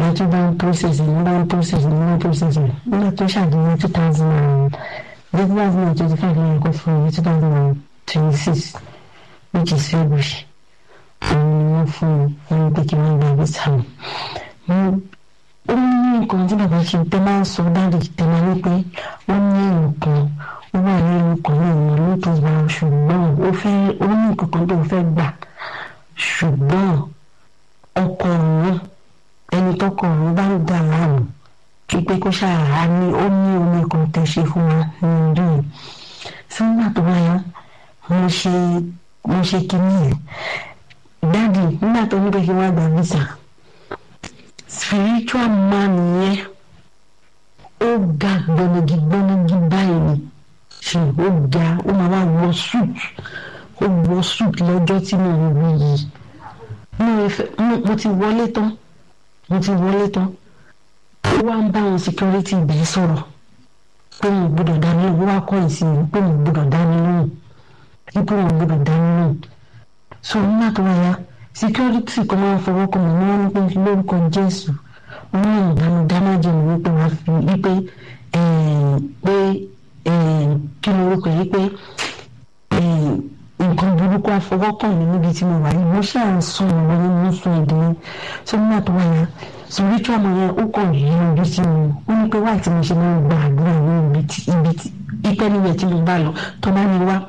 ẹ tún bá ń process ní bá ń process ní bá ń process ní nígbà tó ṣàdéhùn two thousand and two thousand and twenty five ní ẹ̀kọ́ fún mi two thousand and twenty six which is February òun ni wọ́n fún mi wọ́n pé kí wọ́n gba visa mi ó ní nǹkan tí bàbá ṣe tẹ́ máa ń sọ dáàdì tẹ́ máa ní pé ó ní nǹkan ó wà ní nǹkan náà ní lóòótọ́ gba ṣùgbọ́n ó fẹ́ ó ní nǹkan kan tó fẹ́ gbà ṣùgbọ́n ọkọ òun ẹni tọkọ òun bá ń dà láàmú pípé kó ṣàrà ní ó ní omi kan tẹ́ ṣe fún wa ní orí yìí sígbà tó wáyé mo ṣe mo ṣe kinní yẹn dáàdì nígbà tó ní pé kí wọ́n gba visa spiritual man yẹn ó ga gbọnagi gbọnagi báyìí ni ṣe ó ga ó máa wá wọ suit ó wọ suit lọ́jọ́ tí mo ń wí yìí mo ti wọlé tán mo ti wọlé tán ó wá ń bá àwọn security ibẹ̀ sọ̀rọ̀ pé mo gbọ́dọ̀ dání lóhùn ó wá kọ́ ìsinmi pé mo gbọ́dọ̀ dání lóhùn pé mo gbọ́dọ̀ dání lóhùn so nígbà tó wáyà security kan máa ń fọwọ́ kan mọ̀ ní wọ́n ní pé lórúkọ Jésù wọ́n ní ìdáná dáná jẹun wípé wọ́n fi wípé pé kí ló rúkọ yìí pé nǹkan burúkú àfọwọ́kàn mi níbi tí mo wà yìí mo ṣáà ń sùn ìwé ní mo sùn èdè yẹn so nígbà tó wáyà spiritual man yẹn ó kàn yí ojú sí mi ó ní pé wáyé tí mo ṣe máa ń gba àdúrà ní ibi tí ibi tí ipẹ́ níbẹ̀ tí mo bá lọ tó bá ní wá